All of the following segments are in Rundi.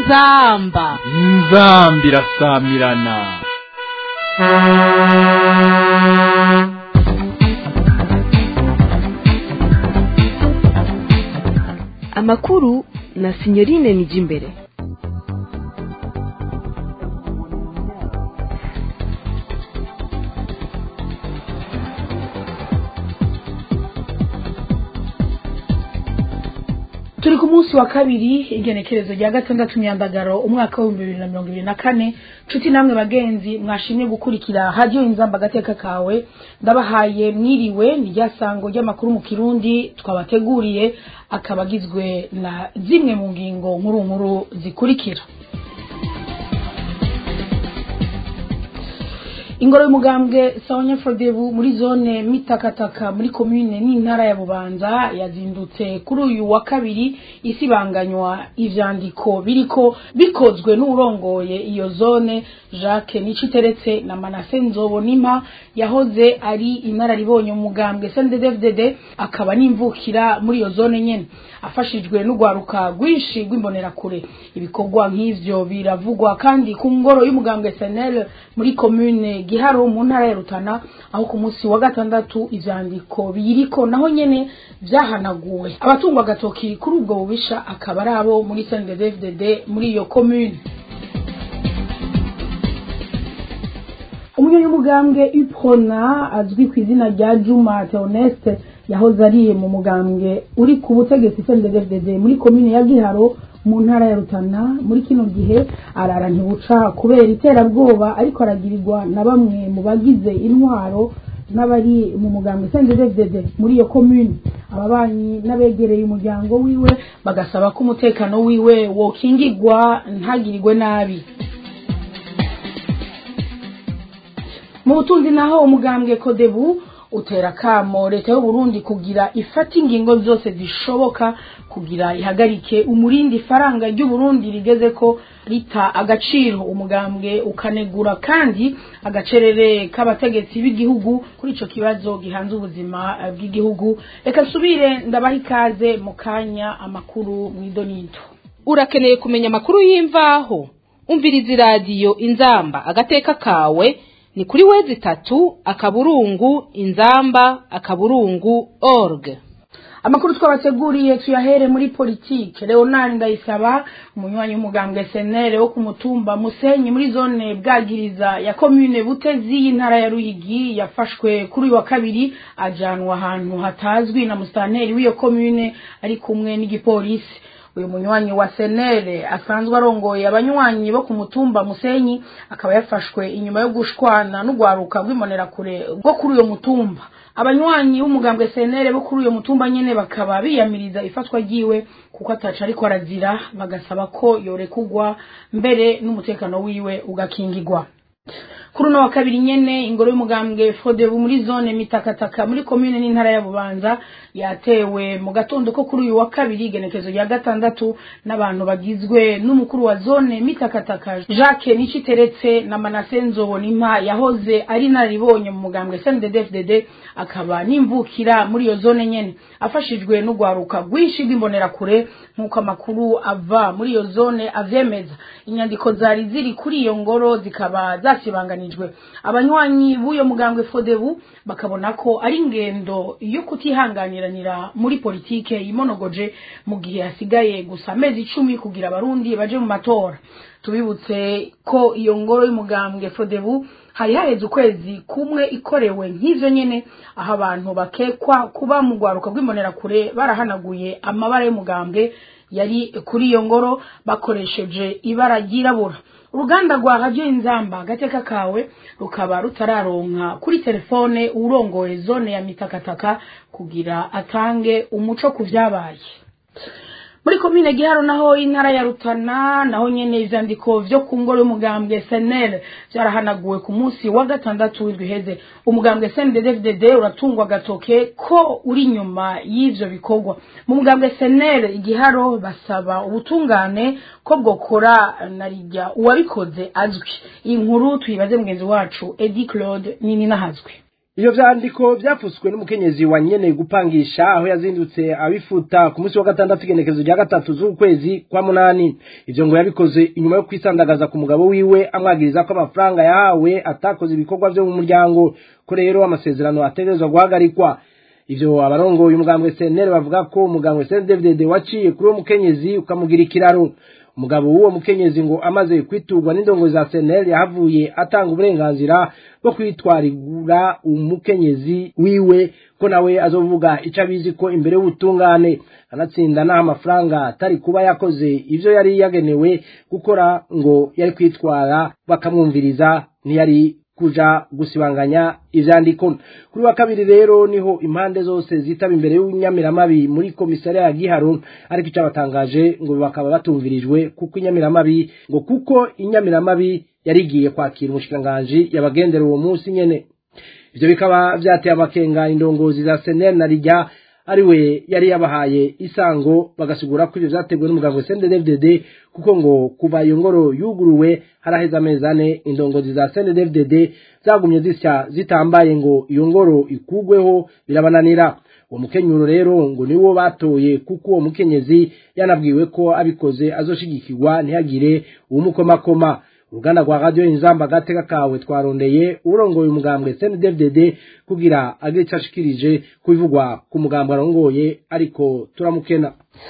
inzamba inzambi irasamirana amakuru na sinyorine nijimbere turi ku munsi wa kabiri igenekerezo rya gatandatu myandagaro umwaka w'ibihumbi bibiri na mirongo ibiri na kane nshuti namwe bagenzi mwashimye gukurikira hadiyo inzamba agateka kawe ndabahaye mwiriwe ni rya sango ry'amakuru mu kirundi twabateguriye akaba agizwe na zimwe mu ngingo nkuru nkuru zikurikira ingoro y'umugambwe sawanya frodebu muri zone mitakataka muri komine n'intara ya bubanza yazindutse kuri uyu wa kabiri isibanganywa ivyandiko biriko bikozwe n'urongoye iyo zone jacques niciteretse na manase nzobonima yahoze ari inararibonye umugambwe sndddfdd akaba n'imvukira muri iyo zone nyene afashijwe n'urwaruka rwinshi rw'imbonerakure ibikorwa nk'ivyo biravugwa kandi ku ngoro y'umugambwe senel muri komune giharo mu ntara ya rutana aho ku munsi wa gatandatu ivyandiko biyiriko naho nyene vyahanaguwe abatungwa agatoki kuri ubwo bubisha akaba ari abo muri sndddfdd muri iyo komune umunyamugambwe uprona azwi ku izina rya juma theoneste yahoze ari mu mugambwe uri ku butegetsi cndddfdd muri komine ya giharo mu ntara ya rutana muri kino gihe arara ntibuca kubera iterabwoba ariko aragirirwa na bamwe mu bagize intwaro n'abari mu mugambwe cndddfdd muri iyo komune ababanyi n'abegereye umuryango wiwe bagasaba ko umutekano wiwe wokingirwa ntagirirwe nabi mu butunzi naho umugambwe kodebu utera kamo leta y'uburundi kugira ifata ingingo zose zishoboka kugira ihagarike umurindi faranga ry'uburundi rigeze ko rita agaciro umugambwe ukanegura kandi agacerere k'abategetsi b'igihugu kuri ico kibazo gihanze ubuzima bw'igihugu reka nsubire ndabaha ikaze mu kanya amakuru mw'idonito urakeneye kumenya amakuru y'imvaho umviriza iradiyo inzamba agateka kawe ni kuri wezi tatu akaburungu inzamba akaburungu org amakuru twabateguriye tuyahere muri politike leonard ndayisaba umunywanyi w'umugambwe senere wo ku mutumba musenyi muri zone bwagiriza ya komune butezi y'intara ya ruyigi yafashwe kuri uyu wa kabiri ajanwa ahantu hatazwi na musitanteri w'iyo komune ari kumwe n'igipolisi uyu munywanyi wa senere asanzwe arongoye abanywanyi bo ku mutumba musenyi akaba yafashwe inyuma yo gushwana n'urwaruka rw'imbonerakure rwo kuri uyo mutumba abanywanyi b'umugambwe senere bo kuri uyo mutumba nyene bakaba biyamiriza ifatwa ryiwe kuko ataca ariko arazira bagasaba ko yorekugwa mbere n'umutekano wiwe ugakingigwa kuri uno wa kabiri nyene ingoro y'umugambwe fodebu muri zone mitakataka muri komine n'intara ya bubanza yatewe mu gatondo ko kuri uyu wa kabiri igenekezo rya gatandatu n'abantu bagizwe n'umukuru wa zone mitakataka jacques niciteretse na manase nzobonimpa yahoze ari naribonye mu mugambwe sndddfdd akaba n'imvukira muri iyo zone nyene afashijwe n'urwaruka rwinshi rw'imbonerakure nk'uko amakuru ava muri iyo zone avyemeza inyandiko zari ziri kuri iyo ngoro zikaba zasibanganijwe abanywanyi b'uyo mugambwe fodebu bakabona ko ari ingendo yo kutihanganiranira muri politike yimonogoje mu gihe hasigaye gusa amezi icumi kugira abarundi baje mu matora tubibutse ko iyo ngoro y'umugambwe fodebu hari haheze ukwezi kumwe ikorewe nk'ivyo nyene aho abantu bakekwa kuba mu rwaruka rw'imbonerakure barahanaguye amabara y'umugambwe yari kuri iyo ngoro bakoresheje ibara ryirabura uruganda rwa radiyo inzamba agateka kawe rukaba rutararonka kuri telefone urongoye zone ya mitakataka kugira atange umuco ku vyabaye muri komine giharo naho intara ya rutana naho nyene ivyandiko vyo ku ngoro y'umugambwe senel vyarahanaguwe ku munsi wa gatandatu w'indwi iheze umugambwe sndddfdd uratungwa agatoke ko uri inyuma y'ivyo bikorwa mu mugambwe senel igiharo basaba ubutungane ko bwokora na rijya uwabikoze azwi iyi nkuru tuyibaze mugenzi wacu edi claude nini nahazwe iyo vyandiko vyapfuswe n'umukenyezi wa nyene gupangisha aho yazindutse abifuta ku munsi wa gatandatu igenekezo rya gatatu z'ukwezi kwa munani ivyo ngo yabikoze inyuma yo kwisandagaza ku mugabo wiwe amwagiriza ko amafaranga yahawe atakoze ibikorwa vyo mu muryango ko rero amasezerano ategerezwa guhagarikwa ivyo abarongoye umugambwe CNL bavuga ko umugambwe CNDD waciye kuri uwo mukenyezi ukamugira ikiraro umugabo w'uwo mukenyezi ngo amaze kwiturwa n'indongo za CNL yahavuye atanga uburenganzira bwo kwitwarigura umukenyezi wiwe ko nawe azovuga ico abizi ko imbere y'ubutungane anatsinda n'aho amafaranga atari kuba yakoze ivyo yari yagenewe gukora ngo yari kwitwara bakamwumviriza ntiyari kuja gusibanganya ivyandiko kuri wa kabiri rero niho impande zose zitaba imbere y'inyamiramabi muri komisariya ya giharo ariko icabatangaje ngo bakaba batumvirijwe kuko inyamiramabi ngo kuko inyamiramabi yarigiye kwakira umushikiranganji yabagendera uwo munsi nyene ivyo bikaba vyateye amakenga indongozi za senel na rijya ariwe yari yabahaye isango bagasigura ko ivyo vyateguwe n'umuganga wa CNDD-FDD kuko ngo kuva iyo ngoro yuguruwe haraheze amezi ane indongozi za CNDD-FDD zagumye zisya zitambaye ngo iyo ngoro ikugweho birabananira uwo mukenyuro rero ngo niwo batoye kuko uwo mukenyezi yanabwiwe ko abikoze azoshigikirwa ntihagire uwumukomakoma uruganda rwa radiyo inzamba agateka kawe twarondeye urongoye umugambwe CNDD-FDD kugira agire ico ashikirije kubivugwa ku mugambwe arongoye ariko turamukena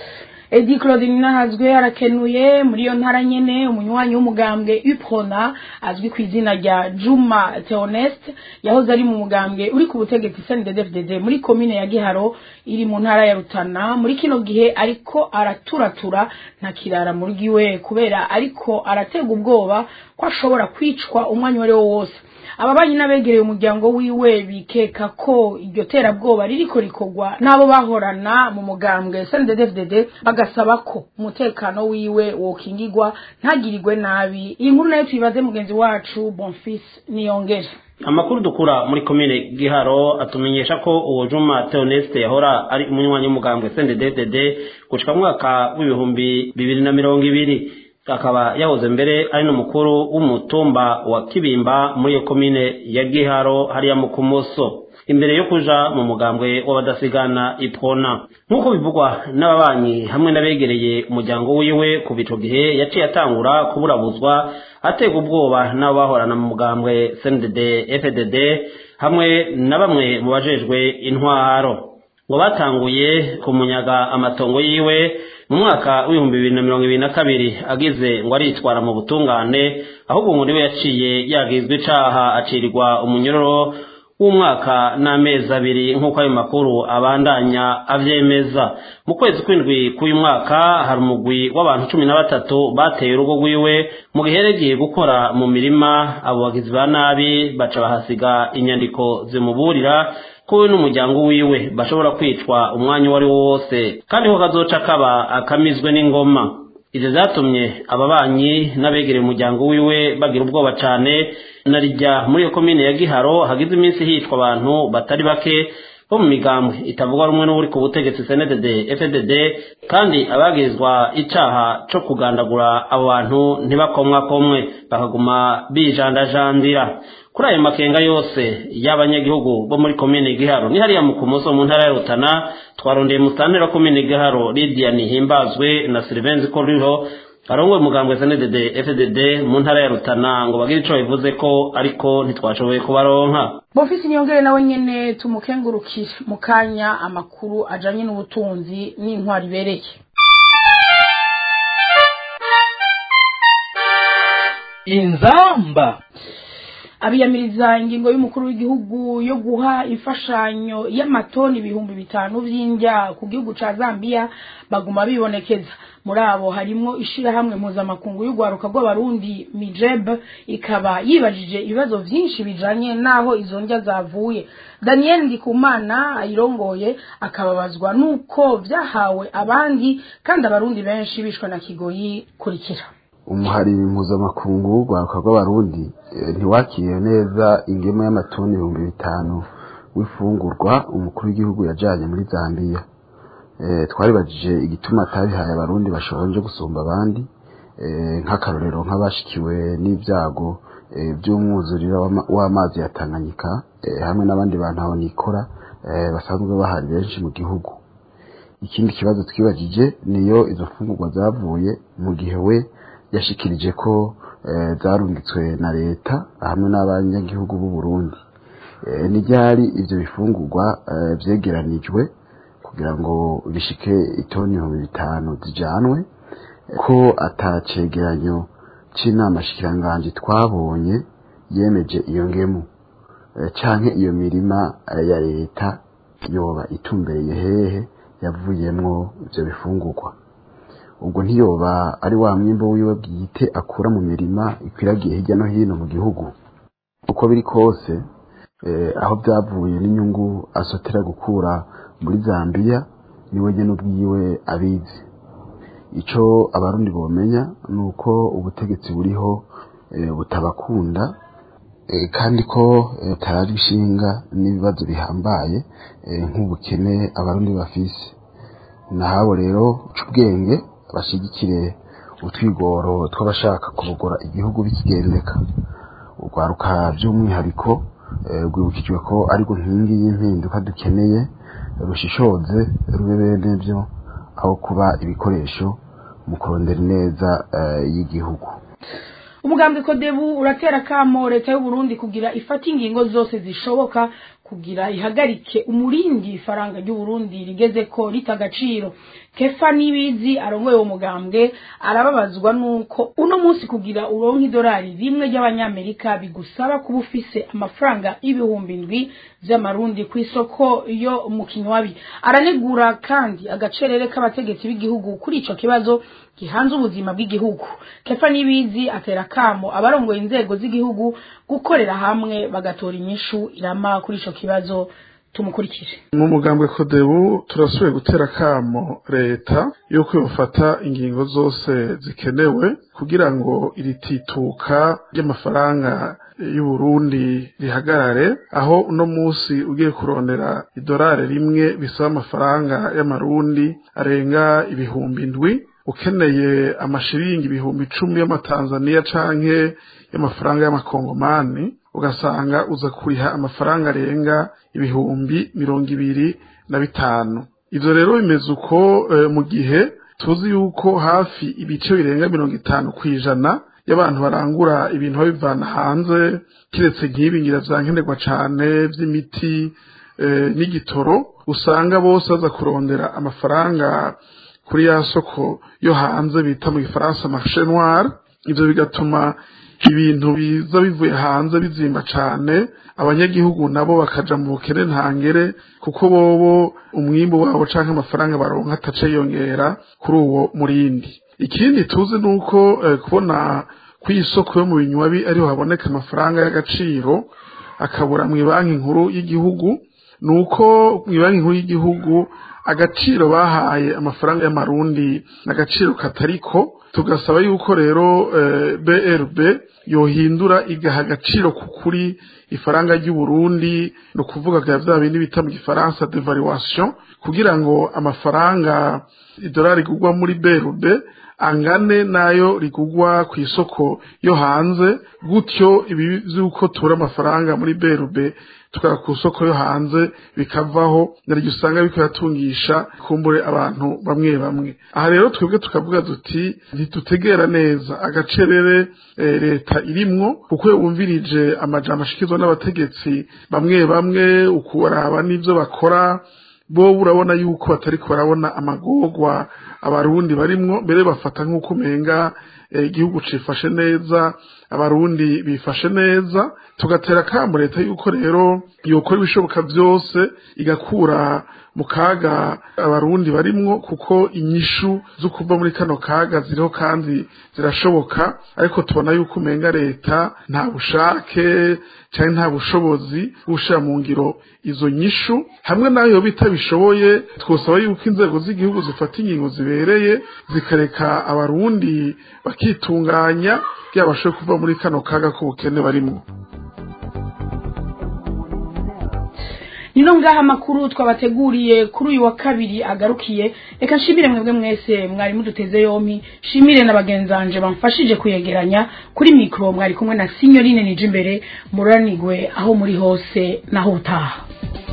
edi claudine nahazwe arakenuye muri iyo ntara nyene umunywanyi w'umugambwe uprona azwi ku izina rya juma theoneste yahoze ari mu mugambwe uri ku butegetsi cnddfdd muri komine ya giharo iri mu ntara ya rutana muri kino gihe ariko araturatura nta kirara muri giwe kubera ariko aratega ubwoba ko ashobora kwicwa umwanya uwo ari wo wose ababanyi n'abegereye umuryango wiwe bikeka ko iryo terabwoba ririko rikorwa n'abo bahorana mu mugambwe CNDD-FDD bagasaba ko umutekano wiwe wokingirwa ntagirirwe nabi iyi nkuru nayo tuyibaze mugenzi wacu Bonfils Niyongere amakuru dukura muri komine giharo atumenyesha ko uwo juma theoneste yahora ari umunywanyi w'umugambwe CNDD-FDD gushika mu mwaka w'ibihumbi bibiri na mirongo ibiri akaba yahoze mbere ari n'umukuru w'umutumba wa kibimba muri iyo komine ya giharo hariya mu kumoso imbere yo kuja mu mugambwe w'abadasigana ipona nk'uko bivugwa n'ababanyi hamwe n'abegereye umuryango wiwe kuva ico gihe yaciye atangura kuburabuzwa atega ubwoba n'abo bahorana mu mugambwe cndd fdd hamwe na bamwe mu bajejwe intwaro ngo batanguye kumunyaga amatongo yiwe mu mwaka w'ibihumbi bibiri na mirongo ibiri na kabiri agize ngo aritwara mu butungane ahubwo ngo niwe yaciye yagizwe icaha acirirwa umunyororo w'umwaka n'amezi abiri nk'uko ayo makuru abandanya avyemeza mu kwezi kw'indwi k'uyu mwaka hari umugwi w'abantu cumi na batatu bateye urugo rwiwe mu gihe yagiye gukora mu mirima abo bagizi ba nabi baca bahasiga inyandiko zimuburira ko we n'umuryango wiwe bashobora kwicwa umwanya uwo ari wo wose kandi ko kazoca kaba akamizwe n'ingoma ivyo vyatumye ababanyi n'abegereye umuryango wiwe bagira ubwoba cane na rijya muri iyo komine ya giharo hagize iminsi hicwa abantu batari bake bo mu migambwe itavugwa rumwe n'uri ku butegetsi cndd fdd kandi abagirizwa icaha co kugandagura abo bantu ntibakomwakomwe bakaguma bijandajandira kuri ayo makenga yose y'abanyagihugu bo muri komine giharo ni hariya mu kumoso mu ntara ya rutana twarondeye musantera wa komine giharo lidia nihimbazwe na silivenzi ko ruriho arongoye umugambwe sndd fdd mu ntara ya rutana ngo bagire ico bivuze ko ariko ntitwashoboye kubaronka Bonfils Niyongere nawe nyene tumukengurukire mu kanya amakuru ajanye n'ubutunzi n'intwari ibereye inzamba abiyamiriza ingingo y'umukuru w'igihugu yo guha imfashanyo y'amatoni ibihumbi bitanu vy'indya ku gihugu ca Zambia baguma bibonekeza muri abo harimwo ishirahamwe mpuzamakungu y'urwaruka rw'abarundi mijeb ikaba yibajije ibibazo vyinshi bijanye n'aho izo ndya zavuye daniel ndikumana ayirongoye akababazwa n'uko vyahawe abandi kandi abarundi benshi bishwe na kigoyi kurikira umuhari mpuzamakungu w'urwaruka rw'abarundi ntiwakiriye neza ingemu y'amatoni ibihumbi bitanu w'ifungurwa umukuru w'igihugu yajanye muri zambiya twaribajije igituma atabihaye abarundi bashonje gusumba abandi nk'akarorero nk'abashikiwe n'ibyago by'umwuzuriro w'amazi ya tanganyika hamwe n'abandi bantu aho nikora basanzwe bahari benshi mu gihugu ikindi kibazo twibagije niyo izo mfungurwa zavuye mu gihe we yashikirije ko zarungitswe na leta hamwe n'abanyagihugu b'u Burundi n'iryari ibyo bifungurwa byegeranijwe kugira ngo bishike itoni ibihumbi bitanu zijanwe ko atacegeranyo c'inama shikiranganji twabonye yemeje iyo ngemu canke iyo mirima ya leta yoba itumbereye hehe yavuyemwo ivyo bifungurwa ubwo ntiyoba ari wa mwimbo wiwe bwite akura mu mirima ikwiragiye hirya no hino mu gihugu uko biri kose aho byavuye n'inyungu asotera gukura muri zambia niwe nyine ubwiwe abizi icyo abarundi bomenya ni uko ubutegetsi buriho butabakunda kandi ko butarari ishinga n'ibibazo bihambaye nk'ubukene abarundi bafise nahabo rero ubwenge bashyigikire utwigoro tw'abashaka kubugura igihugu bikigendeka urwaruka by'umwihariko rwibukijwe ko ariko nkingi y'impinduka dukeneye rushishoze rube bene byo aho kuba ibikoresho mu kurondera neza y'igihugu umugambi kodebu uratera akamo leta y'u Burundi kugira ifata ingingo zose zishoboka kugira ihagarike umurindi ifaranga ry'u Burundi rigeze ko rita agaciro kefa nibizi arongoye uwo mugambwe arababazwa nuko uno munsi kugira uronke idolari rimwe ry'abanyamerika bigusaba kuba ufise amafaranga y'ibihumbi ndwi vy'amarundi ku isoko yo mu kinywabi aranegura kandi agacerere k'abategetsi b'igihugu kuri ico kibazo gihanze ubuzima bw'igihugu kefa nibizi atera kamo abarongoye inzego z'igihugu gukorera hamwe bagatora inyishu irama kuri ico kibazo tumukurikije mu mugambwe kodebu turasubiye gutera kamo leta yuko yofata ingingo zose zikenewe kugira ngo iri tituka ry'amafaranga y'uburundi rihagarare aho uno munsi ugiye kurondera idolari rimwe bisaba amafaranga y'amarundi arenga ibihumbi ndwi ukeneye amashiringi ibihumbi icumi y'amatanzaniya canke y'amafaranga y'amakongomani ugasanga uza kuriha amafaranga arenga ibihumbi mirongo ibiri na bitanu ivyo rero bimeze uko mu gihe tuzi yuko hafi ibice birenga mirongo itanu kw'ijana y'abantu barangura ibintu babivana hanze kiretse nk'ibi ngira vyankenerwa cane vy'imiti n'igitoro usanga bose baza kurondera amafaranga kuri ya soko yo hanze bita mu gifaransa marché noir ivyo bigatuma ibintu biza bivuye hanze bizimba cane abanyagihugu nabo bakaja mu bukene ntangere kuko bobo umwimbu wabo canke amafaranga baronka atace yongera kuri uwo murindi ikindi tuzi nuko eh, kubona kw'isoko yo mu binywabi ariho haboneka amafaranga y'agaciro akabura mu banki nkuru y'igihugu nuko mu banki nkuru y'igihugu agaciro bahaye amafaranga y'amarundi n'agaciro katariko tugasaba yuko rero brb yohindura igaha agaciro ku kuri ifaranga ry'uburundi ni ukuvuga bya bya bindi bita mu gifaransa devaluation kugira ngo amafaranga idolari rigurwa muri brb angane nayo rigugwa ku isoko yo hanze gutyo ibi vy'uko tura amafaranga muri brb tukaba ku isoko yo hanze bikavaho naryo usanga biko yatungisha kumbure abantu bamwe bamwe aha rero twebwe tukavuga duti ntitutegera neza agacerere e, leta irimwo kuko wumvirije amajambo ashikizwa n'abategetsi bamwe bamwe ukuraba n'ivyo bakora bo urabona yuko batariko barabona amagorwa abarundi barimwo mbere bafata nk'uko umenga igihugu cifashe neza abarundi bifashe neza tugatera kamo leta yuko rero yokora ibishoboka byose igakura mu kaga abarundi barimwo kuko inyishu zo kuva muri kano kaga ziriho kandi zirashoboka ariko tubona yuko umenga leta nta bushake cyangwa nta bushobozi bushira mu ngiro izo nyishu hamwe nayo bitabishoboye twosaba yuko inzego z'igihugu zifata ingingo zibereye zikareka abarundi bakitunganya kugira bashobore kuva muri kano kaga k'ubukene barimwo nino ngaha amakuru twabateguriye kuri uyu wa kabiri agarukiye reka nshimire mwebwe mwese mwari muduteze yompi shimire na bagenzanje bamfashije kuyegeranya kuri mikoro mwari kumwe na sinyorine nije imbere muranigwe aho muri hose naho utaha